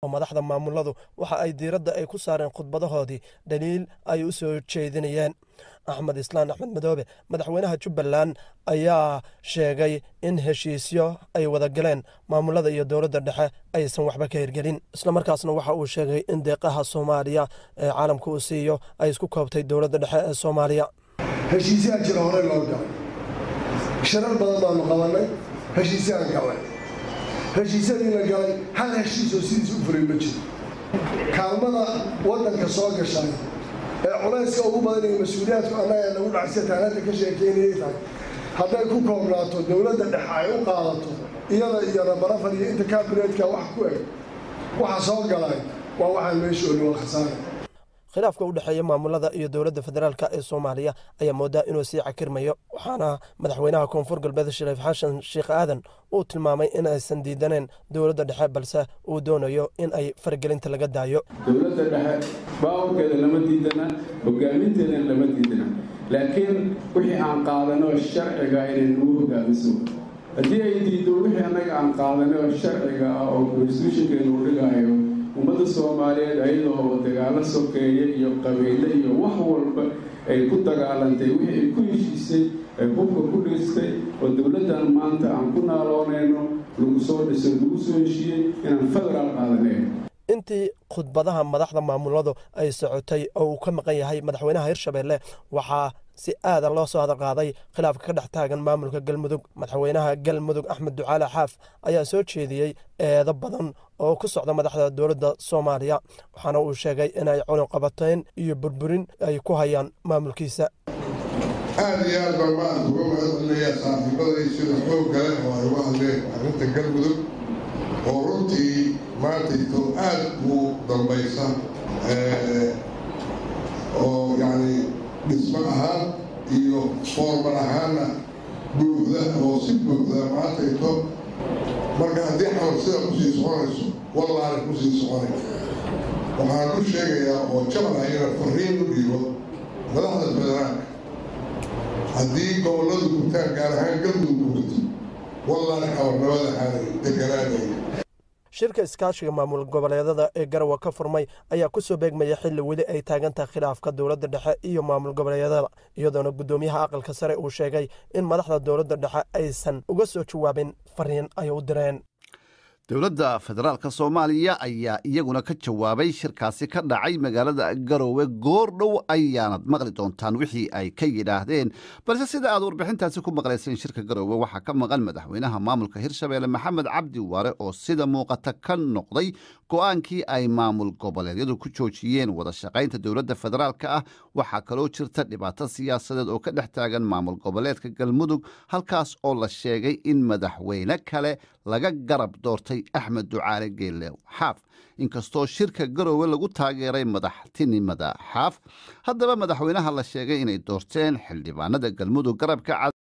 oo madaxda maamuladu waxa ay diiradda ay ku saareen khudbadahoodii dhaliil ay u soo jeedinayeen axmed islaan axmed madoobe madaxweynaha jubbaland ayaa sheegay in heshiisyo ay wada galeen maamulada iyo dowladda dhexe aysan waxba ka hirgelin islamarkaasna waxa uu sheegay in deeqaha soomaaliya ee caalamka uu siiyo ay isku koobtay dowladda dhexe ee soomaaliya heshiisyaa jira horey loo galay shirar badan baanu qabannay heshiisyaan galay heshiisyadii la galay hal heshiis oo sidiis u furay ma jiro kaalmada waddanka soo gashay ee culayska ugu badan iyo mas-uuliyaadku annaga nagu dhacsiya taanada ka sheekeynayay tahay hadday ku koobnaato dowladda dhexe ay u qaadato iyada iyo rabarafar iyo inta kaabineedka wax ku eg waxa soo galay waa waxaan meesha olin waa khasaara khilaafka u dhexeeya maamulada iyo dowladda federaalk ee soomaaliya ayaa moodaa inuu sii cakirmayo waxaana madaxweynaha koonfur galbeed shariif xashan sheekh aadan uu tilmaamay in aysan diidaneen dowladda dhexe balse uu doonayo in ay faragelinta laga daayo dowladda dhexe baawrkeeda lama diidana hogaaminteedana lama diidana laakiin wixii aan qaadanoo sharciga inay nagu hogaamiso haddii ay diiddo wixii annaga aan qaadanoo sharciga ah oo konstitutionkeenu u dhigaayo ummadda soomaaliyeed ayadoo dagaalo sokeeye iyo qabiile iyo wax walba ay ku dagaalantay wixii ay ku heshiisay ay hubka ku dhistay oo dowladdan maanta aan ku naaloonayno lagu soo dhiso lagu soo heshiiyey inaan federaal qaadanayn intii khudbadaha madaxda maamuladu ay socotay oo uu ka maqan yahay madaxweynaha hirshabeelle waxaa si aada loo soo hadalqaaday khilaafka ka dhex taagan maamulka galmudug madaxweynaha galmudug axmed ducaale xaaf ayaa soo jeediyey eedo badan oo ku socda madaxda dowladda soomaaliya waxaana uu sheegay inay cunuqabateyn iyo burburin ay ku hayaan maamulkiisa aada iyo aad baan maanta uga mahadcelinayaa saaxiibaday sida xoog kale oo ay uga hadleen arrinta galmudug oo runtii maantayto aada u dambaysa oo yacni dhismo ahaan iyo foorman ahaanna buuxda oo si buuxda maantayto marka haddii xamar sida kusii soconayso wallaana kusii soconay waxaan u sheegayaa oo jabalaha inaan fariin u dhiibo madaxda federaalka haddii gobolladu gubtaan gaar ahaan galmudug gubto wallaana xawarnimada xaalay deganaanaya shirka iskaashiga maamul goboleedada ee garawa ka furmay ayaa ku soo beegmaya xilli weli ay taagan tahay khilaafka dowladda dhexe iyo maamul goboleedyada iyadoona guddoomiyaha aqalka sare uu sheegay in madaxda dowladda dhexe aysan uga soo jawaabin fariin ay u direen dowladda federaalka soomaaliya ayaa iyaguna ka jawaabay shirkaasi ka dhacay magaalada garoowe goordhow ayaanad maqli doontaan wixii ay ka yidhaahdeen balse sida aad warbixintaasi ku maqlayseen shirka garoowe waxaa ka maqan madaxweynaha maamulka hirshabeelle maxamed cabdi waare oo sida muuqata ka noqday go'aankii ay maamul goboleedyadu ku joojiyeen wada shaqaynta dowladda federaalka ah waxaa kaloo jirta dhibaato siyaasadeed oo ka dhex taagan maamul goboleedka galmudug halkaas oo la sheegay in madaxweyne kale laga garab doortay axmed ducaale geelle xaaf inkastoo shirka garoowe lagu taageeray madaxtinimada xaaf haddaba madaxweynaha la sheegay inay doorteen xildhibaanada galmudug garabka